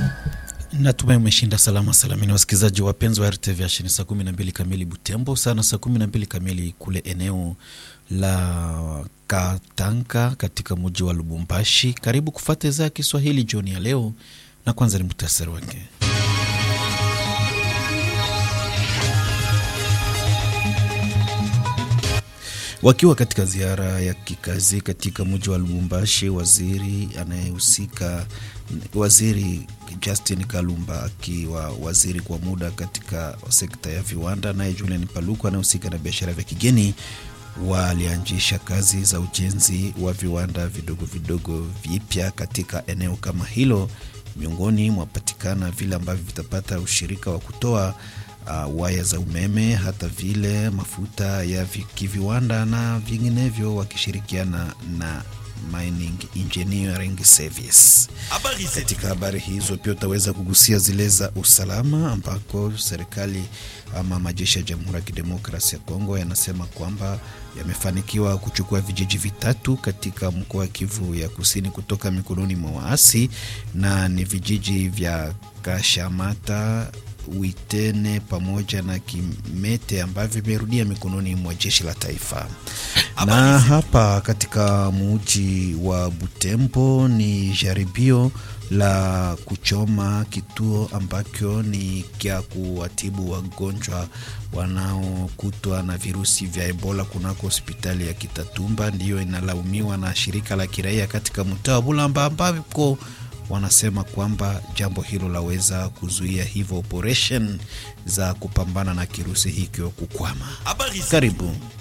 Natumai umeshinda salama salamini, wasikilizaji wapenzi wa RTV Ashini. Saa kumi na mbili kamili Butembo, sana saa kumi na mbili kamili kule eneo la Katanka katika mji wa Lubumbashi. Karibu kufata idhaa ya Kiswahili jioni ya leo, na kwanza ni muhtasari wake. Wakiwa katika ziara ya kikazi katika mji wa Lubumbashi, waziri anayehusika waziri Justin Kalumba akiwa waziri kwa muda katika sekta ya viwanda, naye Julian Paluku anayehusika na biashara vya kigeni walianzisha kazi za ujenzi wa viwanda vidogo vidogo vipya katika eneo kama hilo. Miongoni mwapatikana vile ambavyo vitapata ushirika wa kutoa uh, waya za umeme, hata vile mafuta ya kiviwanda na vinginevyo, wakishirikiana na Mining Engineering Service. Katika habari hizo pia utaweza kugusia zile za usalama, ambako serikali ama majeshi ya Jamhuri ya Kidemokrasia ya Kongo yanasema kwamba yamefanikiwa kuchukua vijiji vitatu katika mkoa wa Kivu ya Kusini kutoka mikononi mwa waasi, na ni vijiji vya Kashamata Witene pamoja na Kimete ambavyo vimerudia mikononi mwa jeshi la taifa. Na hapa katika muji wa Butembo ni jaribio la kuchoma kituo ambacho ni kya kuwatibu wagonjwa wanaokutwa na virusi vya Ebola kunako hospitali ya Kitatumba, ndiyo inalaumiwa na shirika la kiraia katika mtaa wa Bulamba ambako wanasema kwamba jambo hilo laweza kuzuia hivyo operation za kupambana na kirusi hikyo kukwama. Karibu.